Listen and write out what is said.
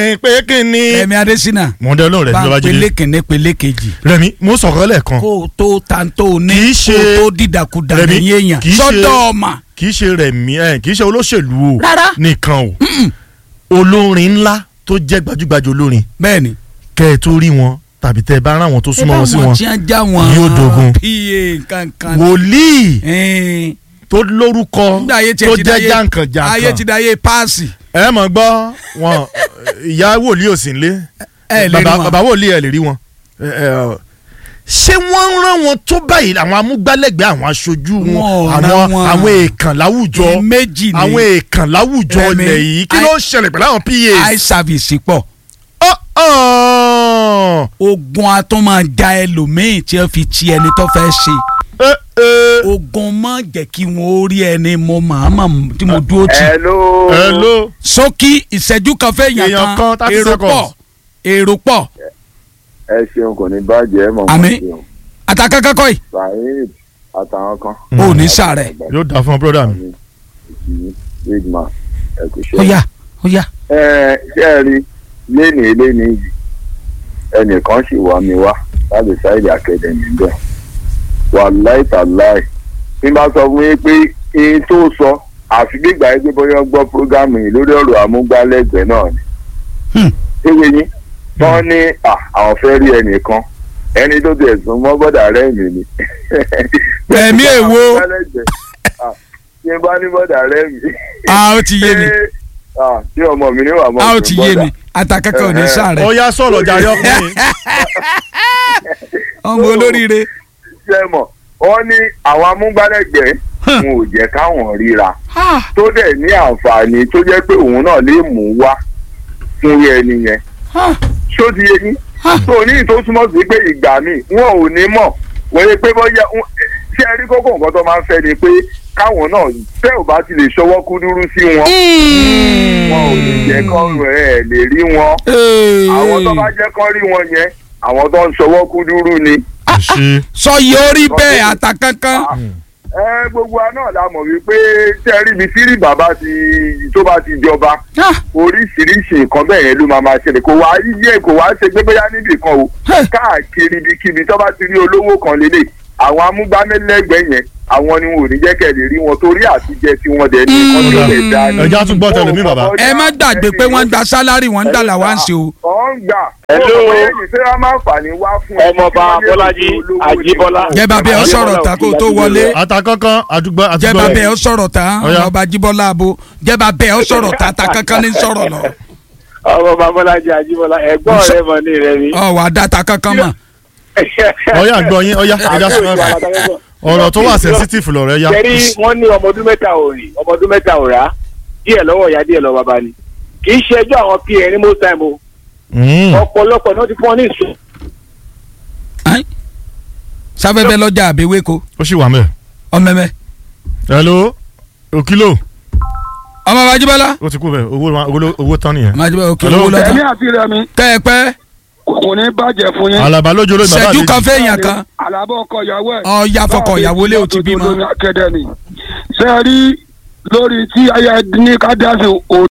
ẹ̀rín pé kí ni. Rẹ̀mí Adésínà mọ̀ọ́dẹ́ olóhùn rẹ̀ bá ló bá ń jí pelé dé. kìnní pelé kejì Rẹ̀mí mo sọ̀kọ́ lẹ́ẹ̀kan kó o tó ta tó o ní Kì í kó ṣe- o tó dídàkudà Rẹ̀mí, lẹ́yìn èèyàn kì í ṣe- sọ́dọ̀ ọ̀mà kì í ṣe Rẹ̀mí ẹ̀ kì í ṣe olóṣèlú o Rárá. nìkan o olórin ńlá tó jẹ́ gbajúgbajà olórin bẹ́ẹ̀ ni kẹ́ ẹ tó rí wọn tàbí tẹ́ ẹ bá rán wọn tó súnmọ́ wọn sí wọn tí wọ́n já wọn yóò dogun. pa nǹkan ni. wòlíì Ẹ̀ẹ́n. tó lórúkọ nígbà ayé tiẹ̀ tó ti jẹ́ dáyé ayé ti jàǹkànjàǹkàn dáyé páàsì ẹ mọ̀ gbọ́ wọn ìyá wòlíì ò sí nílé ẹ lè rí bàbá wọn. bàbá wòlíì ẹ lè rí wọn. Ẹ, ẹ, ṣé wọ́n ń rán wọn tó báyìí àwọn amúgbálẹ́gbẹ̀ẹ́ àwọn aṣojú wọn Wọn ò rán àwọn wọn. àwọn èèkàn láwùjọ Ẹ méjì ni àwọn èèkàn láwùjọ Rẹ̀mí, ilẹ̀ yìí kí ló ń ṣẹlẹ̀ pẹ̀lú àwọn eye PA. service pọ̀ Ọ̀, ọ̀, ogun atún máa ja ẹlòmíì tí wọ́n fi ti ẹni tó fẹ́ ṣe ẹ, ẹ. ogun má jẹ́ kí wọ́n ó rí ẹni mo màmá tí mo dúró tì hello. hello sókí ìṣẹ́jú kan fẹ́ Èèyàn yàn kan, kan 30 èrò seconds. pọ̀ èrò pọ̀ ẹ ṣeun kò ní bàjẹ́ mọ̀ Àmín. ṣeun. àtàkàkọ́ yìí saheed àtàwọn kan. ò ní sàrẹ̀ yóò dáa fún ọ brọ́dà mi. ìṣí big man ẹ kò ṣe. ó yá ó yá ẹ ṣe ẹ rí léni léni yìí ẹnìkan sì wá mi wá láti sáìdì akademi bẹ́ẹ̀ wàláì tàláì bí n bá sọ fún yín pé ihun tó sọ àfi gbígbà yín pé bóyá gbọ́ prógámù yìí lórí ọ̀rọ̀ amúgbálẹ́gbẹ̀ẹ́ náà ni. Hmm. ewé yín wọ́n ní à, àwọn fẹ́ rí ẹnìkan ẹni tó ti ẹ̀sùn mọ́ bọ́dà rẹ̀ mi ni. Ẹ̀mí èwo? Ah, tí n bá ní bọ́dà rẹ̀ mi. a ó ti yé mi Ah, tí ọmọ mi ní wà mọ́ a ó ọ̀sùn ti yé bọ́dà. mi àtàkàkọ́ ò ní sàrẹ̀ ó yá sọ̀rọ̀ jàre ọkùnrin. ọmọ olóríire sẹ́mọ̀ wọ́n ní àwọn amúgbálẹ́gbẹ̀ẹ́ Hàn. wọn ò jẹ́ káwọn ríra Ah, tó dẹ̀ ní àǹfààní tó jẹ́ pé òun náà lè mú wá fún ẹni yẹn ah, ṣó ti yé yín Ah. tó ní tó túmọ̀ sí pé ìgbà míì wọn ò ní mọ̀ wọ́n yẹ pé bọ́yá wọn- ṣé ẹ rí kókó nǹkan tó máa ń fẹ́ ni pé káwọn náà tẹ́ ò bá ti lè ṣọwọ́ kúdúrú sí wọn wọn ò lè jẹ́ kán ẹ̀ lè rí wọn Ee. àwọn tó bá jẹ́ kán rí wọn yẹn àwọn tó ń ṣọwọ́ kúdúrú ni. ṣe sọ yìí ó rí bẹ́ẹ̀ àtàkàkàn ẹ gbogbo wa náà la mọ̀ wípé tẹ́rí mi sírí bàbá ti tó bá ti jọba Ah, oríṣiríṣi nǹkan bẹ́ẹ̀ yẹn ló máa máa ṣẹlẹ̀ kò wá yíyẹ kò wá ṣe pé bóyá níbì kan o Hey. káàkiri ibikíbi tó bá ti rí olówó kan lélẹ̀ àwọn amúgbámẹ́lẹ́gbẹ̀ẹ́ yẹn àwọn ni wọn ò ní jẹ́ kẹ́ lè rí wọn torí àtijẹ́ tí wọ́n dẹ̀ ní nǹkan tó lè dá ní. ẹja tún gbọ́ tẹlẹmí bàbá. ẹ má gbàgbé pé wọ́n ń gba sálárì wọ́n ń dà làwọn ṣe o ọ̀ ń gbà. Hello. ó wọ́n yẹ́nì tí wọ́n máa ń fà ní wá fún ẹ. Ọmọọba Bọ́lájí Àjíbọ́lá. jẹba bẹ́ẹ̀ ọ sọ̀rọ̀ tán kó o tó wọlé àtàkọ́kọ́ àdúgbò jẹba àdúgbò bẹ́ẹ̀ ọ sọ̀rọ̀ tán Ọ̀yá. ọba jíbọ́lá abo jẹba bẹ́ẹ̀ ọ sọ̀rọ̀ tán àtàkàkàn ní sọ̀rọ̀ lọ ọmọ babaláji àjíbọ́lá ẹ̀gbọ́n Sọ- rẹ̀ mọ̀ ní rẹ̀ mi. ọ wà á dá àtàkàkàn mọ̀ ọyá gbọ́ yín ọyá ẹja sọ ọ̀rọ̀ tó wà sensitive lọ̀rọ̀ ẹ̀yà. Jẹ́rí wọ́n ní ọmọ ọdún mẹ́ta ò rìn ọmọ ọdún mẹ́ta ò rà díẹ̀ lọ́wọ́ ìyá díẹ̀ lọ́wọ́ bàbá ni. Kì í ṣe ẹjọ́ àwọn pa ní most time o. Mm. Ọ̀pọ̀lọpọ̀ náà ti fún ọ ní ìsún. Ẹ́n? sáfẹ́fẹ́ lọ́jà àbẹ̀wéko ó sì wà mẹ́. ọmọọmọ hello òkìlò ọmọ ọba jíbọ́lá ó ti kú bẹ́ẹ̀ owó owó- owó tán nìyẹn. ọmọ jíbọ́lá òkè Hello. owó lọ́tọ̀ ẹ̀mí àti rẹmi tẹ́ ẹ pẹ́ kò ní bàjẹ́ fún yín. alaba lójú olóyìn bàbá ṣẹ́jú àlejò. kan fẹ́yàn kan àlàbọ̀ ọkọ ìyàwó ẹ̀. ọ̀ya fọkọ̀ ìyàwó lé o ti bímọ. akẹ́dẹ́ ni. ṣé ẹ rí lórí tí aya ní ká dá sí